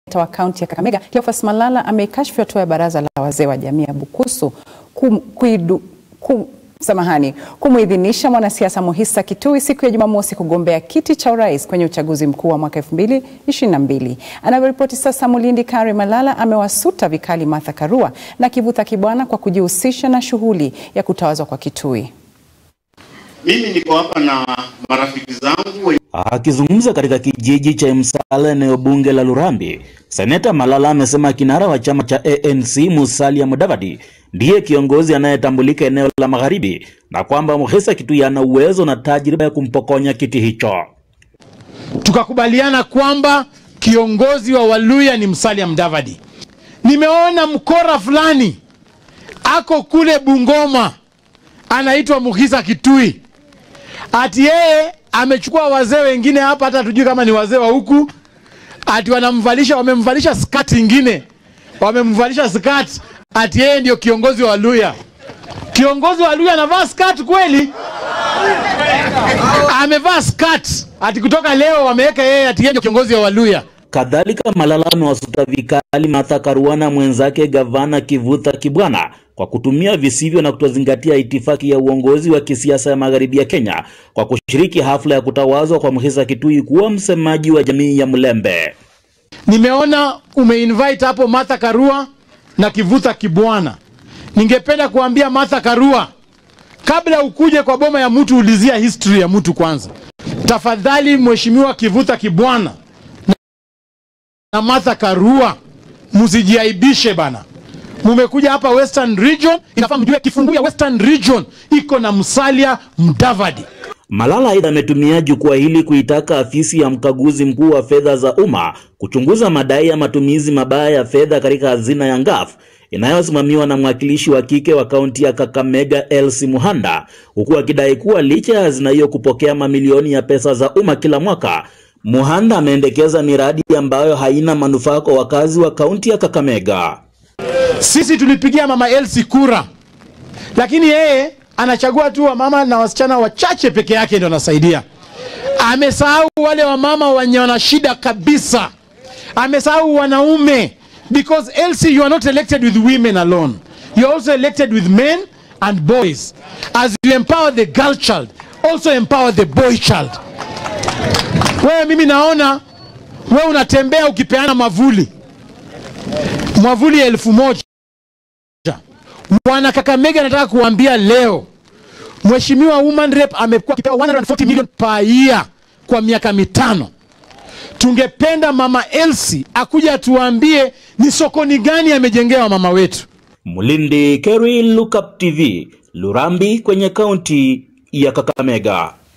wa kaunti ya Kakamega Cleophas Malala ameikashifu hatua ya baraza la wazee wa jamii ya Bukusu kum, kuidu, kum, samahani kumuidhinisha mwanasiasa Muhisa Kitui siku ya Jumamosi kugombea kiti cha urais kwenye uchaguzi mkuu wa mwaka 2022. Anavyoripoti sasa, Mulindi Kari Malala amewasuta vikali Martha Karua na Kivutha Kibwana kwa kujihusisha na shughuli ya kutawazwa kwa Kitui. Mimi niko hapa na marafiki zangu. Akizungumza katika kijiji cha Msala, eneo bunge la Lurambi, Seneta Malala amesema kinara wa chama cha ANC Musalia Mudavadi ndiye kiongozi anayetambulika eneo la magharibi na kwamba Muhisa Kitui ana uwezo na tajriba ya kumpokonya kiti hicho. Tukakubaliana kwamba kiongozi wa Waluya ni Musalia Mudavadi. Nimeona mkora fulani ako kule Bungoma anaitwa Muhisa Kitui, ati yeye amechukua wazee wengine hapa, hata tujui kama ni wazee wa huku, ati wanamvalisha, wamemvalisha skati ingine, wamemvalisha skati, ati yeye ndio kiongozi wa Luya. Kiongozi wa Luya anavaa skati kweli? Amevaa skati, ati kutoka leo wameweka yeye ati yeye ndio kiongozi wa Waluya. Kadhalika, Malala amewasuta vikali Martha Karua na mwenzake gavana Kivutha Kibwana kwa kutumia visivyo na kutozingatia itifaki ya uongozi wa kisiasa ya magharibi ya Kenya kwa kushiriki hafla ya kutawazwa kwa Muhisa Kitui kuwa msemaji wa jamii ya Mlembe. Nimeona umeinvite hapo Martha Karua na Kivutha Kibwana. Ningependa kuambia Martha Karua, kabla ukuje kwa boma ya mtu, ulizia history ya mtu kwanza. Tafadhali Mheshimiwa Kivutha Kibwana na Martha Karua, msijiaibishe bana. Mumekuja hapa Western Region, inafaa mjue kifungu ya Western Region iko na Musalia Mudavadi. Malala aidha ametumia jukwaa hili kuitaka afisi ya mkaguzi mkuu wa fedha za umma kuchunguza madai ya matumizi mabaya ya fedha katika hazina ya Ngaf inayosimamiwa na mwakilishi wa kike wa kaunti ya Kakamega Elsie Muhanda, huku akidai kuwa licha ya hazina hiyo kupokea mamilioni ya pesa za umma kila mwaka, Muhanda ameendekeza miradi ambayo haina manufaa kwa wakazi wa kaunti ya Kakamega. Sisi tulipigia mama Elsie kura, lakini yeye anachagua tu wamama na wasichana wachache peke yake ndio anasaidia. Amesahau wale wamama wenye wana shida kabisa, amesahau wanaume, because Elsie you are not elected with women alone, you are also elected with men and boys. As you empower the girl child, also empower the boy child. Wewe mimi naona wewe unatembea ukipeana mavuli mwavuli elfu moja. Wana Kakamega, nataka kuambia leo, Mheshimiwa Woman Rep amekuwa akipewa 140 million per year kwa miaka mitano. Tungependa Mama Elsie akuja atuambie ni sokoni gani amejengewa mama wetu. Mulindi Kerry, Lookup TV, Lurambi kwenye kaunti ya Kakamega.